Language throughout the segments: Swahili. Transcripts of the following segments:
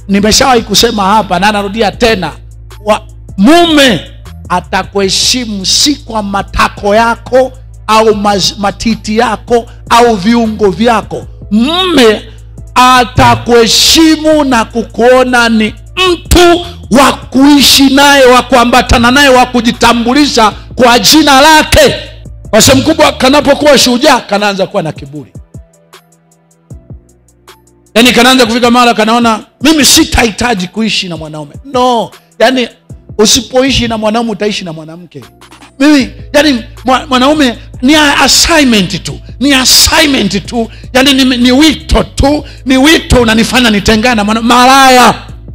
nimeshawahi kusema hapa na narudia tena wa, mume atakuheshimu si kwa matako yako au maz, matiti yako au viungo vyako mme atakuheshimu na kukuona ni mtu wa kuishi naye wa kuambatana naye wa kujitambulisha kwa jina lake kwa sehemu kubwa kanapokuwa shujaa kanaanza kuwa na kiburi yaani kanaanza kufika mara kanaona mimi sitahitaji kuishi na mwanaume no yaani usipoishi na mwanaume utaishi na mwanamke mimi yani mwa- mwanaume ni a- assignment tu ni assignment tu yani ni, ni wito tu ni wito unanifanya nitengane na mwana malaya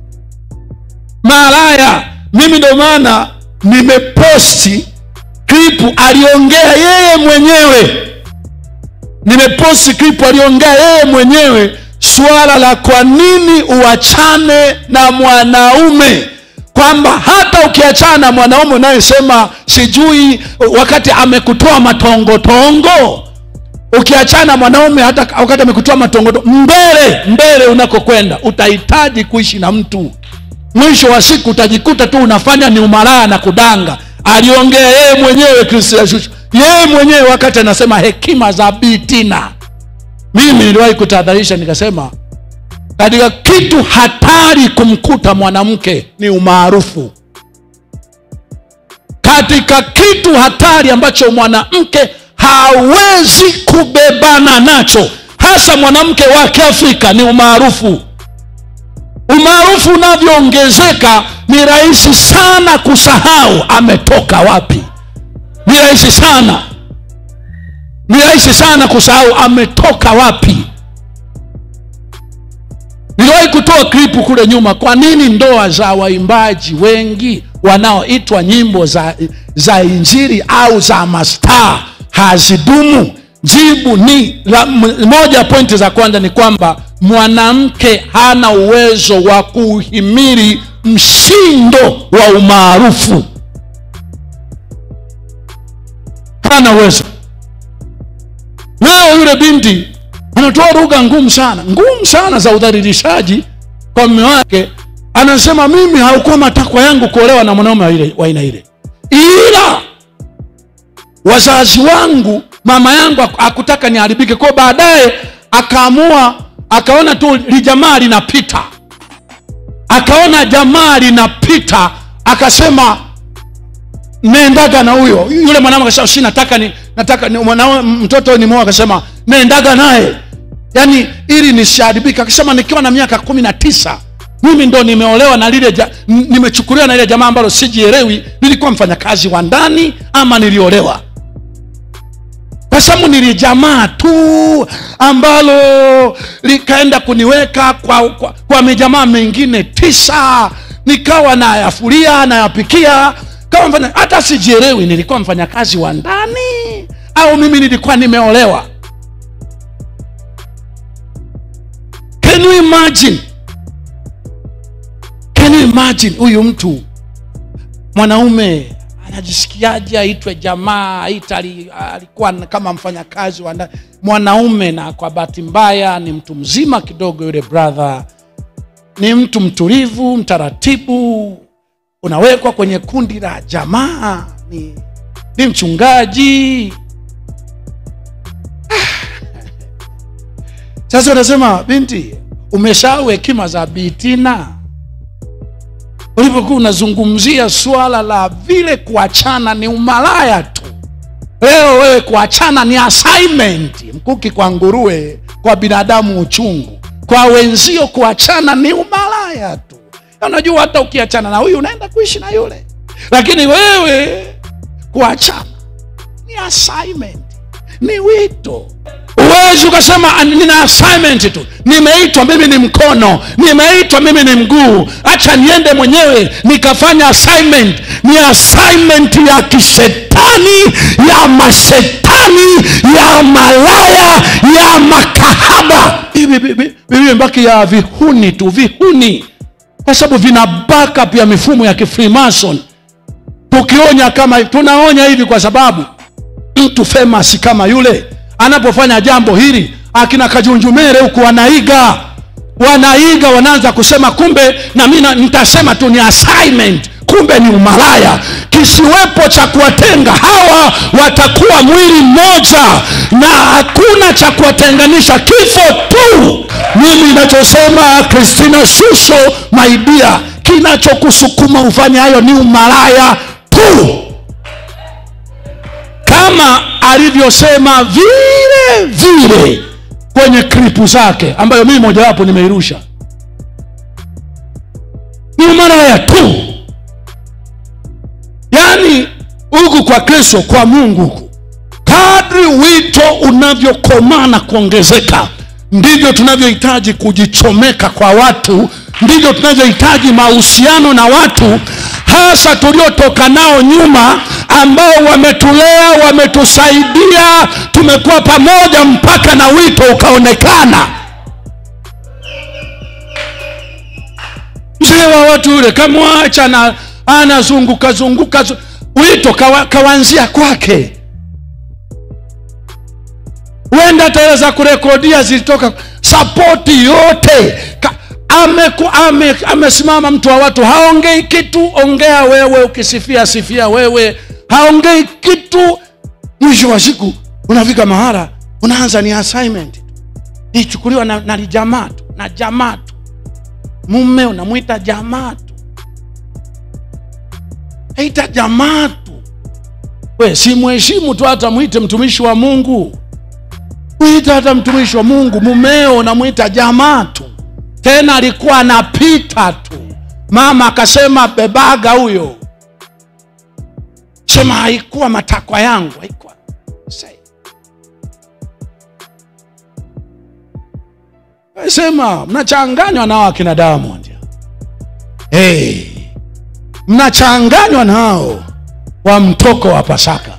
malaya mimi ndo maana nimeposti klipu aliongea yeye mwenyewe nimeposti klipu aliongea yeye mwenyewe suala la kwa nini uachane na mwanaume kwamba hata ukiachana na mwanaume unayesema sijui wakati amekutoa matongotongo ukiachana na mwanaume hata wakati amekutoa matongotongo mbele mbele unakokwenda utahitaji kuishi na mtu mwisho wa siku utajikuta tu unafanya ni umalaya na kudanga aliongea yeye mwenyewe Christian Shusho yeye mwenyewe wakati anasema hekima za bitina mimi niliwahi kutahadharisha nikasema katika kitu hatari kumkuta mwanamke ni umaarufu katika kitu hatari ambacho mwanamke hawezi kubebana nacho hasa mwanamke wa kiafrika ni umaarufu umaarufu unavyoongezeka ni rahisi sana kusahau ametoka wapi ni rahisi sana ni rahisi sana kusahau ametoka wapi niliwahi kutoa klipu kule nyuma kwa nini ndoa za waimbaji wengi wanaoitwa nyimbo za, za injiri au za mastaa hazidumu jibu ni la, m- moja ya pointi za kwanza ni kwamba mwanamke hana uwezo wa kuhimili mshindo wa umaarufu hana uwezo leo yule binti anatoa lugha ngumu sana ngumu sana za udhalilishaji kwa mme wake anasema mimi haukuwa matakwa yangu kuolewa na mwanaume wa ile- wa aina ile ila wazazi wangu mama yangu haku- hakutaka niharibike kwao baadaye akaamua akaona tu lijamaa linapita akaona jamaa linapita akasema nendaga na huyo yule mwanamke akasema si nataka ni nataka ni, mwanaume mtoto ni mwoa akasema nendaga naye yaani ili nisiharibika akasema nikiwa na miaka kumi na tisa mimi ndo nimeolewa na lile ja, n- nimechukuliwa na lile jamaa ambalo sijielewi nilikuwa mfanyakazi wa ndani ama niliolewa kwa sababu nilijamaa tu ambalo likaenda kuniweka kwa, kwa, kwa mijamaa mengine tisa nikawa nayafulia nayapikia kama mfanya, hata sijielewi nilikuwa mfanyakazi wa ndani au mimi nilikuwa nimeolewa can you imagine can you imagine huyu mtu mwanaume anajisikiaje aitwe jamaa aita ali- alikuwa kama mfanyakazi wa ndani mwanaume na kwa bahati mbaya ni mtu mzima kidogo yule brother ni mtu mtulivu mtaratibu unawekwa kwenye kundi la jamaa ni, ni mchungaji sasa unasema binti umesahau hekima za bitina ulipokuwa unazungumzia swala la vile kuachana ni umalaya tu leo wewe kuachana ni assignment mkuki kwa nguruwe kwa binadamu uchungu kwa wenzio kuachana ni umalaya tu Na unajua hata ukiachana na huyu unaenda kuishi na yule lakini wewe kuachana ni assignment ni wito uwezi ukasema "Ah, nina assignment tu nimeitwa mimi ni mkono nimeitwa mimi ni mguu hacha niende mwenyewe nikafanya assignment ni assignment ya kishetani ya mashetani ya malaya ya makahaba bibi mbaki ya vihuni tu vihuni kwa sababu vina backup ya mifumo ya kifreemason tukionya kama tunaonya hivi kwa sababu mtu famous kama yule anapofanya jambo hili akina kajunjumere huku wanaiga wanaiga wanaanza kusema kumbe na mi na- nitasema tu ni assignment kumbe ni umalaya kisiwepo cha kuwatenga hawa watakuwa mwili mmoja na hakuna cha kuwatenganisha kifo tu mimi nachosema kristina shusho maidia kinachokusukuma ufanye hayo ni umalaya tu kama alivyosema vile vile kwenye kripu zake ambayo mimi mojawapo nimeirusha ni umalaya tu yaani huku kwa kristo kwa mungu huku kadri wito unavyokomaa na kuongezeka ndivyo tunavyohitaji kujichomeka kwa watu ndivyo tunavyohitaji mahusiano na watu hasa tuliotoka nao nyuma ambao wametulea wametusaidia tumekuwa pamoja mpaka na wito ukaonekana mzee wa watu yule kamwacha na anazunguka zunguka zu- wito kawa, kawanzia kwake huenda hata hela za kurekodia zilitoka sapoti yote Ka, ameku, ame, amesimama mtu wa watu haongei kitu ongea wewe ukisifia sifia wewe haongei kitu mwisho wa siku unafika mahala unaanza ni assignment ichukuliwa na, na jamaa tu na jamaa tu mume unamwita jamaa tu aita jamaa tu we simheshimu tu hata mwite mtumishi wa mungu mwita hata mtumishi wa mungu mumeo unamwita jamaa tu tena alikuwa anapita tu mama akasema bebaga huyo sema haikuwa matakwa yangu haikuwa Say. sema mnachanganywa nao akina diamond hey. mnachanganywa nao wa mtoko wa pasaka